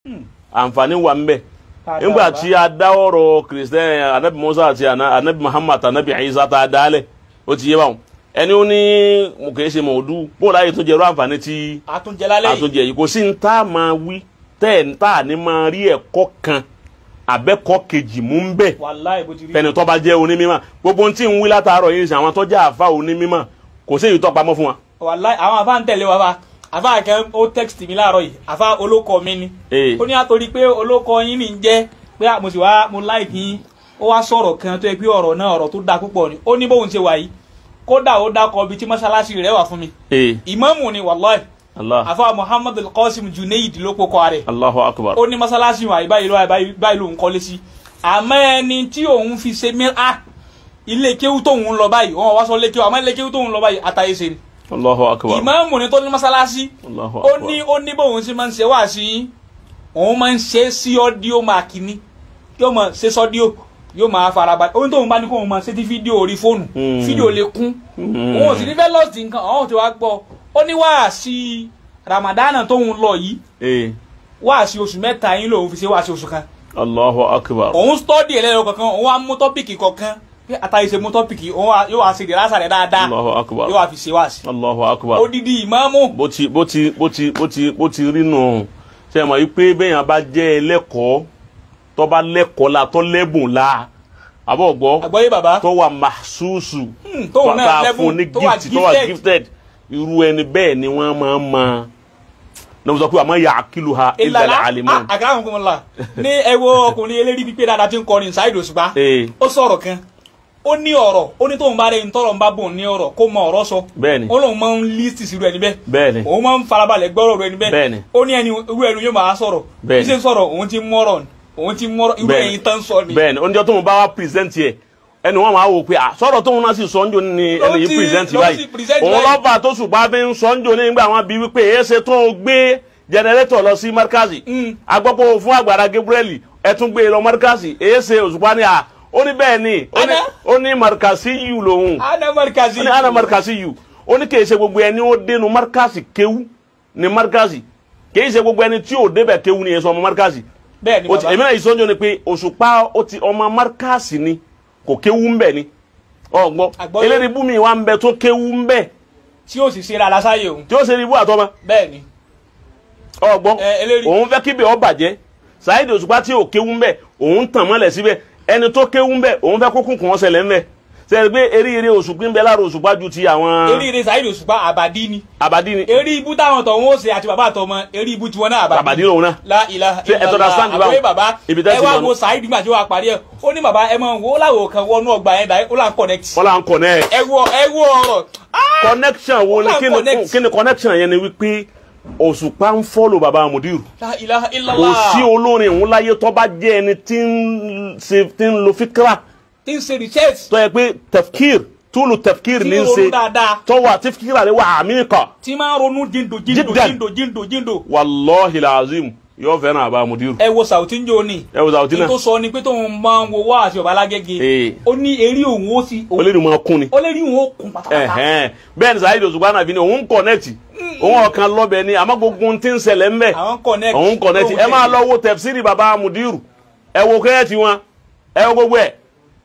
àǹfààní wà ń bẹ nígbà tí a dá ọ̀rọ̀ kìrìsìtẹ́nì anabi musa àti ana- anabi muhammad anabi isa tá a dálẹ̀ ó ti yé báwọn ẹni ó ní mo kì í ṣe mọ̀ọ́dú bóòlù ayé tó jẹ́ irú àǹfààní tí àtúnjẹ lálẹ́ yìí àtúnjẹ yìí kò sí ní tá a máa wí tẹ́ ẹ̀ tá a ní máa rí ẹ̀kọ́ kan àbẹ́kọ́ kejì mú ń bẹ̀ wàláì bó ti rí fẹ́ni tó bá jẹ́ onímọ̀ gbogbo ohun tí ń wí látàárọ̀ yìí ṣe àwọn tó jẹ́ àfa onímọ̀ kò sí èyí tó pamọ́ fún wa. wàláì àwọn àfa ń tẹ̀lé wa fa àfa kan ó text mi láàárọ̀ yìí àfa olóko mi ni Ee. ó ní àtòrí pé olóko yín ní ń jẹ́ pé mo sì wá mo like yín ó wá sọ̀rọ̀ kan tó yẹ pé ọ̀rọ̀ náà ọ̀rọ̀ tó dáa púpọ̀ ni ó ní bóun ṣe wà yìí kódà ó dákọ̀ ibi tí mọ́ṣáláṣí rẹ̀ wà fún mi ee ìmáàmù ni wàláì allah àfa muhammad al-qasim junaid ló kókó rẹ̀ allahu akbar ó ní mọ́ṣáláṣí wà báyìí ló báyìí ló ń kọ́lé sí àmọ́ ẹni tí òun fi ṣe mìíràn ilé kéwú tóun ń lọ báyìí wọn wá sọ lé kéwú àmọ́ ilé kéwú tóun ń lọ báyìí àtàyè ṣe ni allahu akbar ìmáàmù ni tó ní mọ́ṣáláṣí allahu ó akbar ní ó ní bóun ṣe máa ń ṣe wá sí yín òun máa ń ṣe sí ọ́díò máàkì ni yóò máa ṣe sọ́díò yóò máa farabalẹ̀ ohun tóun bá ní kóun máa ṣe tí fídíò orí fóònù Hmm. fídíò lè kún Hmm. òun ò sì ní fẹ́ lọ́ọ̀sì nǹkan ọ̀hún tí wàá gbọ́ ó ní wáàsí ramadana tóun lọ yìí ee wáàsí oṣù mẹ́ta yín lòun fi ṣe wáàsí oṣù kan allahu akbar òun stọ́dì ẹlẹ́yọ kankan òun wá mú tọ́pìkì kọ̀ọ̀kan pé àtàyè ṣe mú tọ́pìkì òun wá- yóò wá ṣe ìdílásà rẹ̀ dáadáa allahu akbar yóò wá fi ṣe wáàsí allahu akbar odidi ìmáàmù bó ti bó ti bó ti bó ti bó ti rí nù ṣe mọ̀ yìí pé bẹ́yàn bá jẹ́ ẹlẹ́kọ̀ọ́ tó bá lẹ́kọ̀ọ́ la tó lẹ́bùn la àbọ̀ gbọ́ àgbọ́yé bàbá tó wà mahsusu Hmm, tóun náà tá a lẹ́bùn, fún ní tó wà gift tó wà gifted. gifted irú ẹni bẹ́ẹ̀ ni wọ́n máa ń mọ ní wọ́n sọ pé àmọ́ yà á kìlù ha ìlànà ilẹ̀ alimọ́n. àkàrà fún mi la ní ẹwọ ọkùnrin eléri pípé dáadáa tí ń kọrin ṣáìdì òṣùpá ee ó sọ̀rọ̀ kan ó ní ọ̀rọ̀ ó ní tóun bá rẹ̀ ń tọrọ ń bá bùn ní ọ̀rọ̀ kó mọ ọ̀rọ̀ sọ bẹ́ẹ̀ni ó lóun máa ń lísì sí irú ẹni bẹ́ẹ̀ bẹ́ẹ̀ni òun máa ń farabalẹ̀ gbọ́rọ̀ irú ẹni bẹ́ẹ̀ Bẹ́ẹ̀ni. ó ní ẹni irú ẹni yóò máa sọ̀rọ̀ Bẹ́ẹ̀ni. bí ṣe ń sọ̀rọ̀ òun ti mọ́rọ̀ ni òun ti mọ́rọ̀ irú Bẹ́ẹ̀ni. ẹ̀yin tán sọ ni bẹ́ẹ̀ni oúnjẹ tó ń bá wa present yẹ ẹni wọn máa wò pé à sọ̀rọ̀ tóun náà sì sọ ńjọ ní Ló ẹni yìí ti- present ló báyìí ti present òun báyìí. lọ́ba tó ṣùgbọ́n fi ń sọ ńjọ ní nígbà wọn bí wípé èyí ṣe tó ń gbé jẹnẹrétọ̀ lọ sí markazi Mm. agbọ́pọ̀ fún àgbàrá Gabriel ẹ tún gbé e lọ markazi èyí ṣe òṣùpá ni à ó ní bẹ́ẹ̀ ni ó ní- Ana? ó ní markazi yìí lòun ana markazi ó ní ana markazi yìí ó ní kìí ṣe gbogbo ẹni ó dénú markazi kéwú ní markazi kìí ṣe gbogbo ẹni tí ò débẹ̀ kéwú ni èso ọmọ markazi bẹ́ẹ̀ ni o ti bàbá èmi náà ìsọjọ ni pé òṣùpá ó ti ọmọ markasi ni kò kéwú ń bẹ ni ọgbọ Àgbọ́yé. eléyìí bùnmi wa ń bẹ tó kéwú ń bẹ tí ó sì ṣe ra lásáyé òun tí ó ṣe ní ibú àtọmọ bẹ́ẹ̀ ni ọgbọ Ẹ, eléyìí. òun fẹ́ kíbi ọ bàjẹ́ Saheed òṣùpá tí ò kéwú ń bẹ òun tàn mọ́lẹ̀ síbẹ̀ ẹni tó kéwú ń bẹ òun fẹ́ kókùn kàn ṣẹlẹ̀ ń bẹ sẹ́yìn pé eré eré òṣùpá ń bẹ lára òṣùpá ju ti àwọn eríire Saheed Òṣùpá àbàdí ni àbàdí ni eré ibú táwọn tọ̀ wọ́n ṣe àti bàbá àtọmọ eré ibú tiwọn náà àbàdí àbàdí lòun náà la ilaha Ṣé ẹ tó understand báwo? àbúrò bàbá Ibi tẹ́ ẹ ti wá lọ wo nù. Saheed nígbà tí wọ́n parí ẹ̀ ó ní bàbá ẹ máa wo ó láwọ̀ kan wọnú ọgbà yẹn dáì ó là ń connect wọ́n là ń connect ẹ wo ẹ wo ọ̀rọ̀ Ah! connection wo ni Wọ́n là ń kí ni connect. kí ni connection yẹn ni wípé òṣùpá ń follow bàbá Mudiru la ilaha kò illallah sí olórin òun láyé tó bá jẹ́ ẹni tí ń ṣe tí ń lo fíkra tí ń ṣe research tó yẹ pé tefkir túlù tefkir tí ní ń ń ronú ṣe dáadáa tó wà tí fíkra rẹ̀ wà àmì kan tí máa ń ronú jíndò jíndò Jiddan. jíndò jíndò jíndò wàlọ́hì làzim yóò fẹ́ràn àbá Mudiru ẹ wo Saoty ń jò ní ẹ wò sàwùtí ní náà tó sọ ni pé tóun máa ń wo wá àti ọba alágége Ee. ó ní eré òun ó sì ó lè ní máa kún ni ó lè rí òun ó kún pátápátá ẹ̀hẹ́n bẹ́ẹ̀ ni Saheed Òṣùpá náà fi ni òun connect òun ọ̀kan lọ́bẹ̀ ni àmọ́ gbogbo ohun tí ń ṣẹlẹ̀ ń bẹ̀ àwọn connect òun connect ẹ máa lọ wo tẹ̀fsírì bàbá Mudiru ẹ wo kẹ́ẹ̀tì wọn ẹ wo gbogbo ẹ̀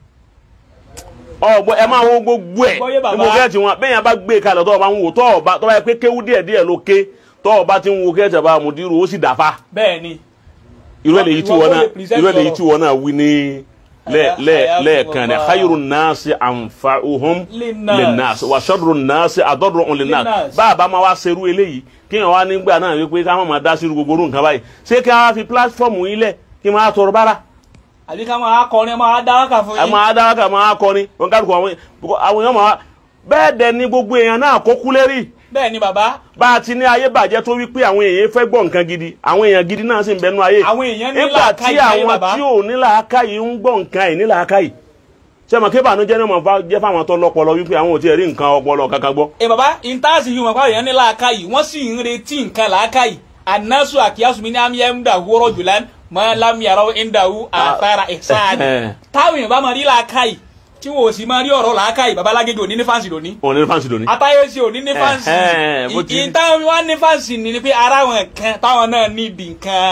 ọgbọ ẹ máa wo gbogbo ẹ̀ Gbọ́yé bàbá. ní mo kẹ́ẹ̀tì wọn bẹ́ẹ̀ yẹn bá gbé kalẹ̀ tọ́ ọ bá ń wò tọ́ ọ bá tọ́ bá yẹ pé kéwú díẹ̀ díẹ̀ ló ké tọ́ ọ bá ti ń wo kẹ́ẹ̀tì bàbá Mudiru ó sì dàfa bẹ́ẹ̀ ni irú ẹ̀ lèyí tí Ìwọ wọn ló náà lè present irú ẹ̀ lèyí ọ̀rọ̀. tí wọn náà wí ní lẹ́- Àyà- lẹ́- àyà lẹ́ẹ̀kan ní fún khayru nnaasi anfa'uhum Linnas. linnas wa sharru nnaasi adarruhum linnas Linnas. báàbá máa wá serú eléyìí kí wọn wá nígbà náà wípé ká má máa dá sí gbogbo orú nǹkan báyìí ṣé kí wọn fi pílátífọ̀mù yín lẹ̀ kí wọn á tọrọ bára àbí ká máa kọrin ẹ máa dá wákà fún ẹ yín máa dá wákà máa kọrin wọn kálukú àwọn àwọn èèyàn máa bẹ́ẹ̀ dẹ̀ ni gbogbo èèyàn náà kó kú lérí bẹ́ẹ̀ ni bàbá bá a ti ní ayé bàjẹ́ tó wípé àwọn èèyàn fẹ́ gbọ́ nǹkan gidi àwọn èèyàn gidi náà sì ń bẹnu ayé àwọn èèyàn ní nígbà tí làákàyè láyé àwọn bàbá tí ò ní làákàyè ń gbọ́ nǹkan ẹ̀ ní làákàyè ṣé mo kébà ló jẹ́ ní mo bá jẹ́ fáwọn tó lọ́pọlọ wípé àwọn ò tiẹ̀ rí nǹkan ọpọlọ kankan gbọ́. ẹ bàbá intaasi yìí wọn kọ́ èèyàn ní làákàyè wọ́n sì ń retí nǹkan làákàyè anasu akiyasu mi ní àmì ẹ̀ ń dà wúrọ̀ jùlá mọ́ lámìyàrá ń dà wú àtàrà ẹ̀sáàdì táwọn èèyàn bá máa rí làákàyè tí wọn ò sì máa rí ọ̀rọ̀ làákàyè bàbá alágége òní ní fáǹsì lónìí òun ní fáǹsì lónìí. atayesi òní ní fáǹsì Ẹ̀hẹ́n, bó ti rí. ìtàn wa ní fáǹsì ni ni pé ara wọn kan táwọn náà nídìí nǹkan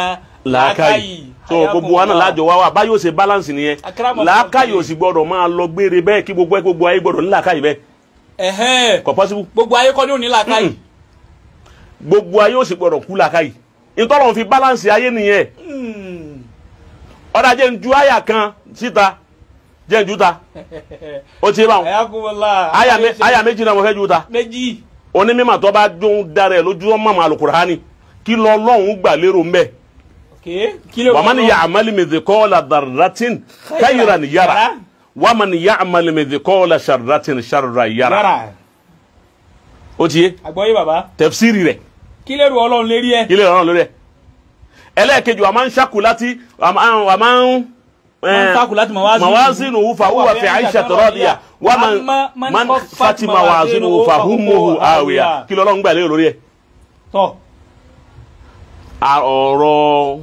làákàyè so gbogbo wa náà lájọ wá wà báyìí ó ṣe balance nìyẹn Akramakum làákàyè Allah. ò sì gbọdọ̀ máa lọ gbére bẹ́ẹ̀ kí gbogbo ẹ gbogbo ayé gbọdọ̀ ní làákàyè bẹ́ẹ̀ ẹ̀hẹ́n kò possible gbogbo ayé kọ́ ní òní làákàyè gbogbo ayé ò sì gbọdọ̀ kú làákàyè ìtọ́lọ̀ fi balance ayé nìyẹn Hmm. ọ̀dà jẹ́ ń ju àyà kan síta jẹ́ ń ju ta ó ti bá wọn ayakumala àyà mé- àyà méjì náà mo fẹ́ ju ta méjì onímọ̀ tó bá dún dára ẹ̀ lójú ọmọ àmọ́ alukurani kí lọ lọ́hùn gbà lérò ń bẹ̀ ok kí ló wàmán ya'mal mithqala dharratin khayran yara wàmán ya'mal mithqala sharratin sharran yara yàrá ó ti yé àgbọ̀yé bàbá tafsiri rẹ̀ kí lè ru ọlọ́run lérí ẹ ilé ìrọ̀rùn lórí ẹ̀ ẹlẹ́ẹ̀kejì wàmán ṣàkù láti wàmán Man taku láti mawazinu. mawazinu fa huwa fi 'aishati radiya wàmán man man khaffat fati mawazinu fa ummuhu hawiya kí lọ́lọ́run gbà lérò lórí ẹ̀ tọ a- ọ̀rọ̀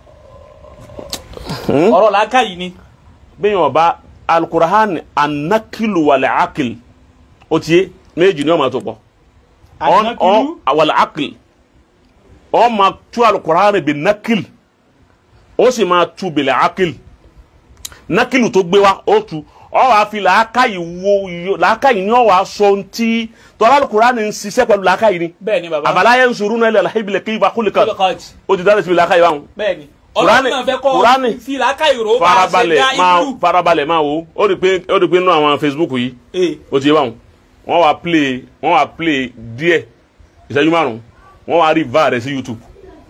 ọ̀rọ̀ làákàyè ni bẹ́ẹ̀ ọba alukurahan anakilu wàlẹ̀ akil o ti ye méjì ni wọ́n máa tó pọ̀ ànákìlú wàlẹ̀ akil ọ máa tú alukurahan bi nakil ó sì máa tú bilẹ̀ akil nakilu tó gbé wa ó tu ọ wàá fi làákàyè wo yo- làákàyè ni ọ wàá sọ ntí tọ́lá alukurahan ń ṣiṣẹ́ pẹ̀lú làákàyè ni bẹ́ẹ̀ ni bàbá àbálá yẹn ń sọ̀rọ̀ náà ilẹ̀ alahibile kí ibà kúlẹ̀ kan Kúlíkọ̀tì. ó ti dáná síbi làákàyè báwọn bẹ́ẹ̀ ni Kùránì- ọlọ́run náà fẹ́ kọ́ Kùránì. fi làákàyè rò ó bá a ṣe farabalẹ̀ dá máa ìlú farabalẹ̀ máa wo ó rí pé ó rí pé nínú àwọn facebook yìí ee ó ti yé báwọn wọ́n wá play wọ́n wá play díẹ̀ ìṣẹ́jú márùn wọ́n wá rí va rẹ̀ sí youtube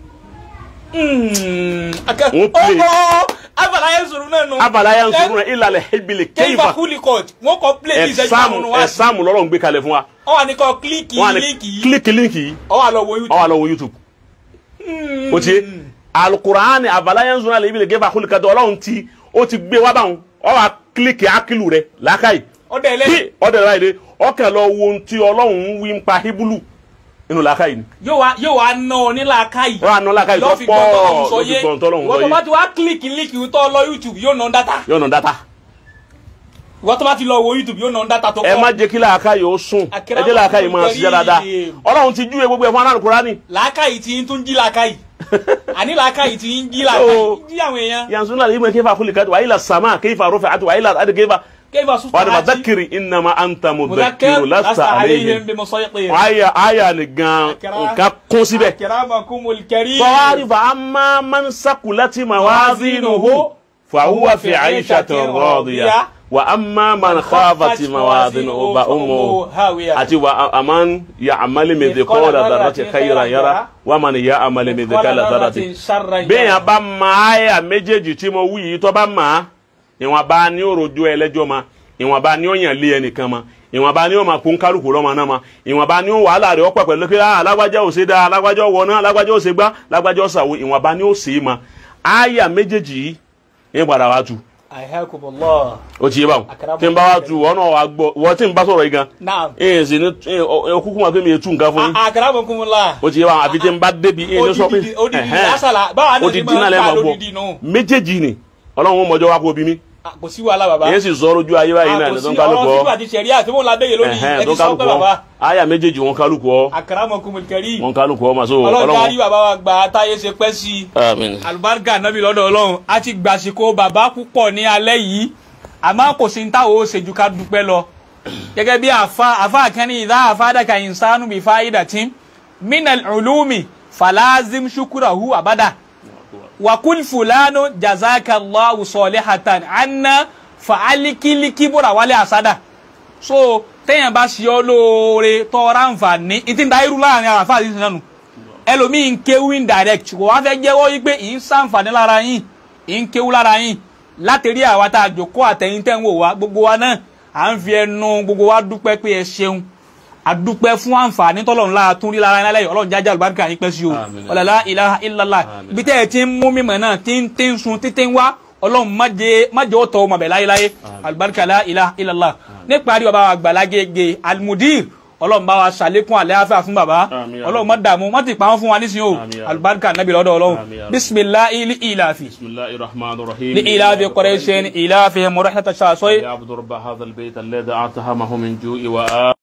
Wọ́n play. ọkọ abala yẹn sọ̀rọ̀ náà nù abala yẹn sọ̀rọ̀ náà ìlàlẹ̀ hebile kéfà kéfà kúlíkọ̀tì wọ́n kọ́ play ní ìṣẹ́jú ẹ̀sáàmù márùn-ún wá sí ẹ̀sáàmù lọ́rọ̀ ń gbé kalẹ̀ fún wa ọ wà ní kọ́ kílíkì wọ́n wá ní líǹkì yìí kílíkì líǹkì yìí ọ wà lọ wo wọ́n youtube wá lọ wo youtube ó ti yé alukuraani abala yẹn sọ̀rọ̀ náà ìbílẹ̀ kéfà kúlì kàtọ́ ọlọ́run ti ó ti gbé wá báwọn ọ wá kílíkì akilu rẹ̀ làákàyè ọdẹ bí ẹlẹ́yìn ọdẹ rẹ̀ de ọkẹ́ lọ wo ohun tí ọlọ́run ń wí ń pa híbúlù nínú làákàyè ni yóò wá yóò wá ná ọ ní làákàyè wọ́n á ná làákàyè tó lọ́ọ́ fi pọ̀ gbọ́ tọ́lọ́hún sọ lójú yé gbọ̀n tọ́lọ́hún sọ ìwọ́n tó bá yé ti wá kílíkì líǹkì tó lọ youtube yóò ná dátà yóò ná dátà ìwọ́n tó bá ti lọ wo youtube yóò ná dátà tó ẹ má pọ̀ jẹ́ kí làákàyè ó sùn ẹ Akérèmọ́ jẹ́ làákàyè máa ṣiṣẹ́ dáadáa Karim. ọlọ́run ti júwe gbogbo ẹ̀ fún anáàlú kúránì làákàyè tí ń tún jí làákàyè àní làákàyè tí ń jí làákàyè So- jí àwọn èèyàn yanzun náà ìmọ̀ kéfà kúlì kàtó wàhálà sàmà kéfà rúfẹ̀ àti wàhálà àti kéfà kéfà sùn wàhálà fàdákìrì ìnàmà àǹtà mùdàkìrù lásà àlẹ́yìn bí mo sọ yẹ pé àyà àyà ni gan nǹkan kún síbẹ̀ akramakumul karim tọ́wárí fa amma man sakulati mawazinuhu fahuwa fi aishatin radiya wa amma man khafati mawazinuhu fa ummuhu àti wa aman ya'mal mithqala dharratin khayran yara wa man ya'mal mithqala dharratin bẹ́ẹ̀ yẹn bá máa àyà méjèèjì tí mo wí yìí tó bá máa ìwọ̀n bá ní òròjọ́ ẹlẹ́jọ́ ma ìwọ̀n bá ní òyàn lé ẹnìkan ma ìwọ̀n bá ní ó máa kún kálukú lọ́mọ náà ma ìwọ̀n bá ní ó wàhálà rẹ̀ ọ̀pọ̀ pẹ̀lú pé ah alágbájá ò ṣe dáa alágbájá ò wọná alágbájá ò ṣe gbá alágbájá ò ṣàwo ìwọ̀n bá ní ó ṣe é ma àyà méjèèjì yìí ń padà wá tu ayakumullah ó ti yé báwọn tí n bá wá tu wọ́n náà wá gbọ́ wọ́n tí n bá sọ̀rọ̀ yìí gan naam ẹ̀ sì ní kúkú máa pé mi yẹ tu nǹkan fún yín akramakumullah ó ti yé báwọn àfi tí n bá débi ẹ̀ ní sọ pé odidi odidi ẹ̀hẹ́n. asala báwa náà odidi náà lẹ́ẹ̀ máa gbọ́ lódidi nù méjèèjì ni ọlọ́run ó mọjọ́ wá kó bí mi Ah, kò sí wàhálà bàbá èyí sì sọ lójú ayé báyìí náà ní tó ń kálukú ọ̀rọ̀ ọ sípò àti sẹ̀ríà tí wọ́n la béye lónìí ẹ̀hẹ́n ẹ tó ti ń sọ kálukú pé ọ bàbá àyà méjèèjì wọn kálukú ọ akramakumul karim wọn kálukú ọ màsó ọlọ́run ọlọ́run. kárí bàbá wa gba táyé ṣe pẹ́ sí i àmín. àlùbáríkà nábì lọ́dọ̀ ọlọ́run a ti gbàsíkò bàbá púpọ̀ ní alẹ́ yìí àmọ́ kò sí ní táwọn ó ṣe ju ká dúpẹ́ lọ gẹ́gẹ́ bí àfa àfa àkẹ́ni ìdá àfádàkà ìsánú bí fáyidàtì minal ulumi falazim shukurahu abada wakul fulano jazakallahu solihatan anna fa'alikiliki bóra wálé àsádà so téèyàn bá ṣe ọ lóore tọ́ra nfààní ìtì ń da irú láàrin àwọn àfáà yìí sínú ẹlòmíì ń kéwú indirect kò wá fẹ́ jẹ́wọ́ yí pé ì ń sàǹfààní lára yín ì ń kéwú lára yín látẹ̀rí àwa tá a jòkó àtẹ̀yìn tẹ̀ ń wò wá gbogbo wa náà à ń fi ẹnu gbogbo wa dúpẹ́ pé ẹ ṣeun àdúpẹ́ fún àǹfààní tọ́lọ́run lára tún rí lára yín lálẹ́ yìí ọlọ́run jájá àlùbáríkà yín pẹ́ sí o Àmín. ọ̀làlá ilaha illallah Àmín. ibi tẹ́ ẹ ti ń mú mímọ̀ náà tí ń tí ń sun títí ń wá ọlọ́run má jẹ́ má jẹ́ ó tọ́ ọmọ bẹ̀ láyéláyé àlùbáríkà la ilaha illallah níparí bàbá wa gbàlágége almudir ọlọ́run bá wa ṣàlékún àlẹ́ afẹ́ fún bàbá Àmín. ọlọ́run má dààmú má ti pa wọ́n fún wa nísìnyí o Àmín. àlùbáríkà nàbì lọ́dọ̀ ọlọ́run Àmín. bisimilahi li ilafi بسم الله الرحمن الرحيم li ilafi qurayshin ilafi murahata shasoy يعبد رب هذا البيت الذي أطعمه من جوع وآ